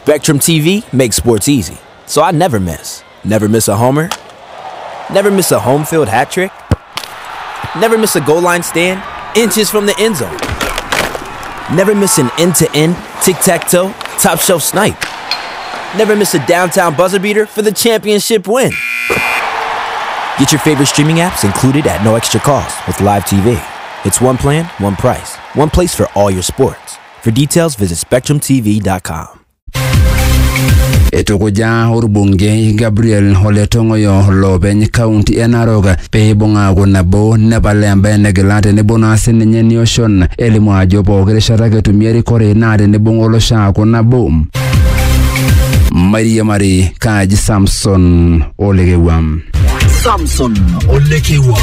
Spectrum TV makes sports easy, so I never miss. Never miss a homer, never miss a home field hat trick, never miss a goal line stand, inches from the end zone. Never miss an end to end, tic tac toe, top shelf snipe. Never miss a downtown buzzer beater for the championship win. Get your favorite streaming apps included at no extra cost with Live TV. It's one plan, one price, one place for all your sports. For details, visit SpectrumTV.com. etukuja orbungei gabriel oletong'oyo loopeny kaunti e narok pee ibung'aaku nabo nepal embaye negila tenebo naa sininye nioshon elimu ajo pooki rishata ake etumi erikore naa tenibung'a olosho aaku nabo mairiamari kaaji samson olekewam Samson Olekewa.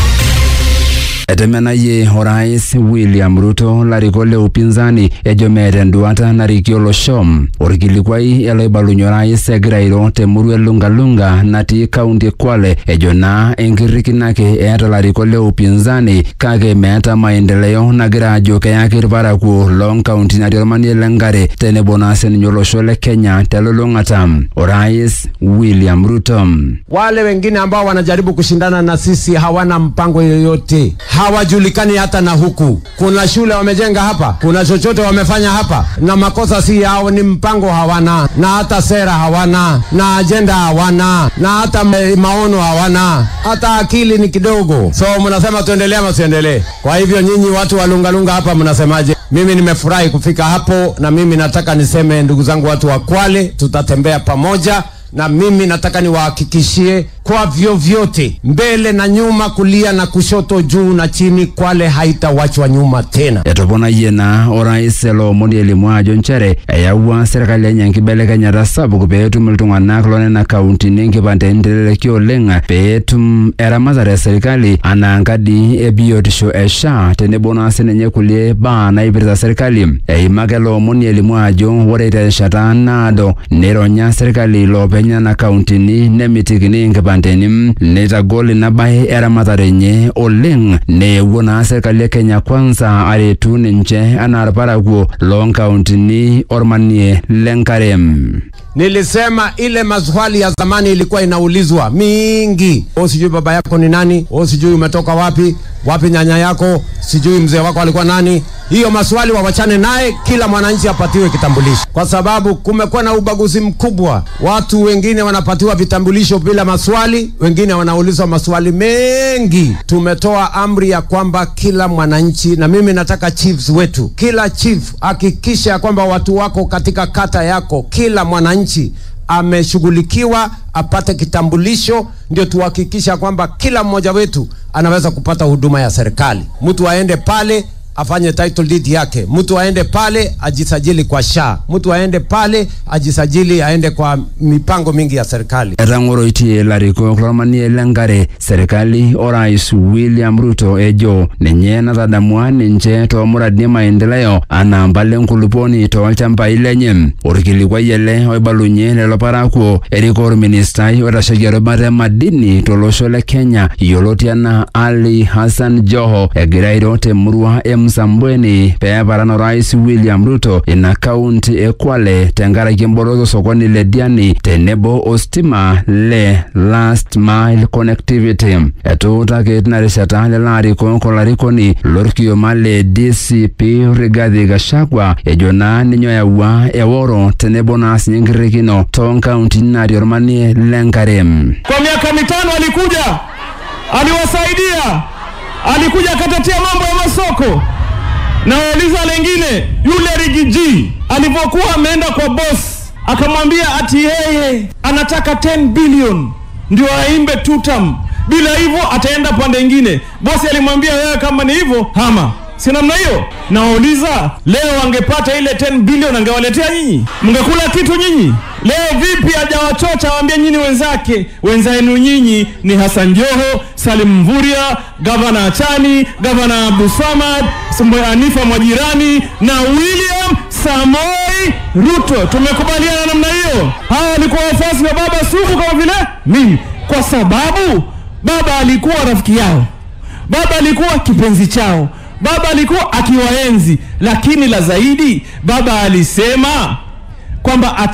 etemenayie orais william ruto larikok le upinzani ejo meeta enduata narikie olosho orkilikuai eloibalunye orais egira airo temurua elungalunga natii kaunti e kwale ejo naa enkirrikino ake eeta larikok le upinzani kake meeta maendeleo nagira ajo keyaki irparakuo loonkauntini natii ormanie lenkare tenebo naa sininye olosho le kenya telulung'ata orais william ruto Wale wengine ambao wanajaribu kushindana na sisi hawana mpango yoyote, hawajulikani hata na huku. Kuna shule wamejenga hapa, kuna chochote wamefanya hapa, na makosa si yao, ni mpango hawana, na hata sera hawana, na ajenda hawana, na hata ma- maono hawana, hata akili ni kidogo. So mnasema tuendelee ama tuendelee? Kwa hivyo nyinyi watu wa Lungalunga hapa mnasemaje? Mimi nimefurahi kufika hapo, na mimi nataka niseme, ndugu zangu watu wa Kwale, tutatembea pamoja na mimi nataka niwahakikishie kwa vyovyote, mbele na nyuma, kulia na kushoto, juu na chini, Kwale haitawachwa nyuma tena. etoponayie naa orais loomoni elimu ajo nchere eyawua serkali enye enkibelekenyata sapuk peetum iltung'anak loonena kauntini enkipandeni teleleki oleng peetum eramatare esirkali anaa nkadi e biotisho e SHA tenebo naa sininye kulie baa naipirta serkali eimaka loomoni elimu ajo ore terishata naado nironya serkali loopeny nena kauntini nemitikini inkipandeni neitagol ina baye eramatare enye oleng neewuo naa serkali e kenya kwanza aretu ninche anaa irparakuo loonkauntini ormanie lenkare Nilisema ile maswali ya zamani ilikuwa inaulizwa mingi, o sijui baba yako ni nani, o sijui umetoka wapi, wapi nyanya yako, sijui mzee wako alikuwa nani. Hiyo maswali wawachane naye, kila mwananchi apatiwe kitambulisho, kwa sababu kumekuwa na ubaguzi mkubwa. Watu wengine wanapatiwa vitambulisho bila maswali, wengine wanaulizwa maswali mengi. Tumetoa amri ya kwamba kila mwananchi, na mimi nataka chiefs wetu, kila chief hakikisha ya kwamba watu wako katika kata yako, kila mwananchi ameshughulikiwa apate kitambulisho, ndio tuhakikisha kwamba kila mmoja wetu anaweza kupata huduma ya serikali. Mtu aende pale afanye title deed yake, mtu aende pale ajisajili kwa SHA, mtu aende pale ajisajili aende kwa mipango mingi ya serikali. etang'oroitie larikok lormanie lenkare serkali orais william ruto ejo ninye natadamua ninche toomuradini e maendeleo anaa mpala enkulupuoni toolchambai lenye orkilikuai ele oibalunye lelo parakuo eriko orministai oitasheki erubata e madini tolosho le kenya yioloti enaa ali hassan joho egira airo temurua e msambweni peeparan orais william ruto ina kaunti e kwale tenkaraki emboloto osokoni le diani tenebo ostima le last mile connectivity etuutaki tina rishata lelo arikok olarikoni lorkioma le dcp rigathi gachagua ejo naa ninye oyawua eworo tenebo naa sinye enkirrikino toonkauntini natii ormanie lenkare Kwa miaka mitano alikuja, aliwasaidia, alikuja akatetea mambo ya masoko. Na wauliza lengine, yule Rigiji alivyokuwa ameenda kwa boss, akamwambia ati yeye anataka 10 billion ndio aimbe tutam, bila hivyo ataenda pande ingine. Bosi alimwambia wewe, kama ni hivyo hama si namna hiyo. Nawauliza, leo angepata ile 10 bilioni angewaletea nyinyi, mngekula kitu nyinyi? Leo vipi hajawachocha waambie nyinyi wenzake, wenzenu nyinyi ni Hassan Joho, Salim Mvuria, gavana Achani, gavana Abdul Samad, Sumbo- Hanifa Mwajirani na William Samoi Ruto. Tumekubaliana namna hiyo. Hawa walikuwa wafuasi wa baba sugu kama vile mimi, kwa sababu baba alikuwa rafiki yao baba alikuwa kipenzi chao, baba alikuwa akiwaenzi, lakini la zaidi, baba alisema kwamba